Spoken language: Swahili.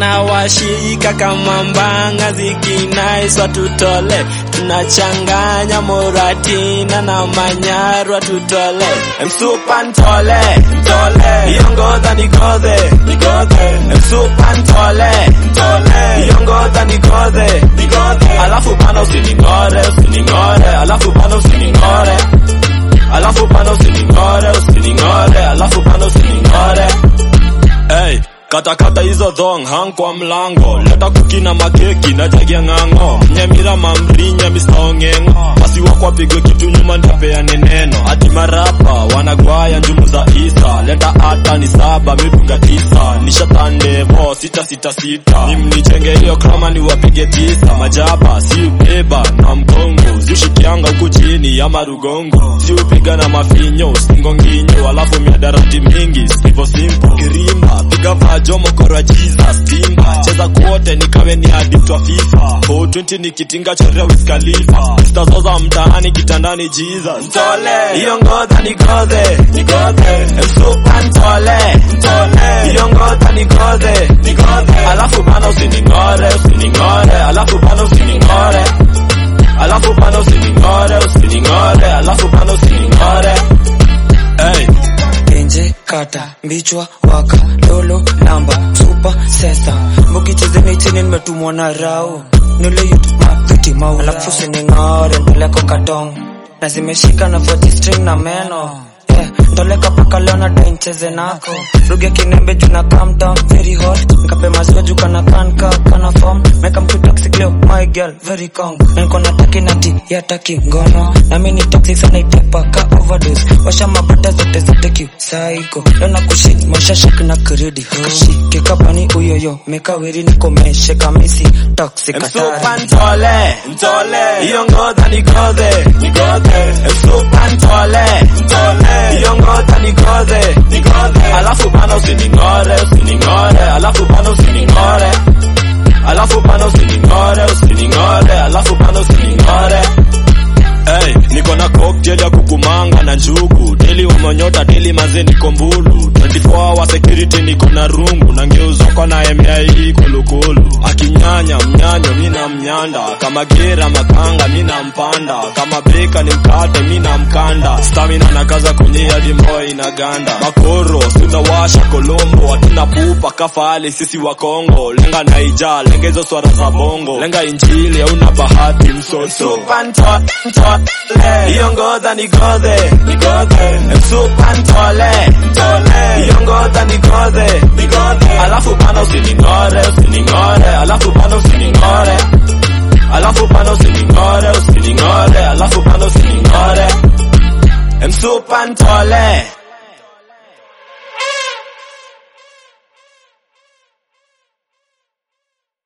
zinawashika kama mbanga zikinaiswa tutole tunachanganya moratina na manyarwa tutole msupa ntole ntole iongoza nigodhe nigodhe msupa ntole ntole iongoza nigodhe nigodhe alafu bana usiningore usiningore alafu bana usiningore alafu bana usiningore usiningore alafu bana usiningore hey, katakata hizo dhong hang kwa mlango leta kuki na makeki na jagi ya ng'ang'o nyamira mamrinya mistaong'eng'o wasiwakwa pigwe kitu nyuma ndapeane neno ati marapa wanagwaya njumu za isa leta hata ni saba midunga tisa nishatandevo sita sita sita nimnichenge hiyo kama ni wapige tisa majaba si ubeba na mgongo zishikianga huku chini ya marugongo si upiga na mafinyo singonginyo alafu miadarati mingi sivo simpo kirimba piga vajo mokoro wa jesus timba cheza kuote nikawe ni addict wa fifa 420 nikitinga chorea wiskalifa stazoza mtaani kitandani jesus ntole hiyo ngodha nigodhe nigodhe msupa ntole ntole hiyo ngodha nigodhe nigodhe alafu bana usiningore usiningore alafu bana usiningore alafu bana usiningore usiningore alafu bana usiningore hey. Enje kata mbichwa waka lolo namba super sesa mbugi chezeni chini nimetumwa na rao nule youtube mapiti mau alafu sining'ore ndoleko katong na zimeshika na 40 string na meno Yeah, ndoleka paka leo na dai ncheze nako ruge kinembe juu na calm down very hot nikape maziwa juu kana kanka kana form meka mtu toxic leo my girl very calm na niko na taki nati ya taki ngono na mimi ni toxic sana itepa ka overdose washa mabata zote zote ki psycho leo na kushit masha shik na kiridi kashike kapani uyoyo meka weri niko meshe kamisi toxic msupa atari ntole ntole hiyo ngodha nigodhe nigodhe msupa ntole ntole hiyo ngodha nigodhe nigodhe alafu bana usiningore usiningore alafu bana usiningore alafu bana usiningore usiningore alafu bana usiningore Hey, niko na cocktail ya kukumanga na njugu deli umonyota deli maze niko mbulu 24 hour security niko na rungu na ngeuzoko na MIE kulukulu akinyanya mnyanyo mina mnyanda kama gera makanga mina mpanda kama beka ni mkate mina mkanda stamina na kaza kwenye hadi moyo inaganda makoro sunawasha kolombo hatuna pupa kafali sisi wa Kongo lenga naija lenga hizo swara za bongo lenga injili hauna bahati msoso hiyo ngodha nigodhe nigodhe msupa ntole ntole hiyo ngodha nigodhe nigodhe alafu bana usiningore usiningore alafu bana usiningore alafu bana usiningore usiningore alafu bana usiningore msupa ntole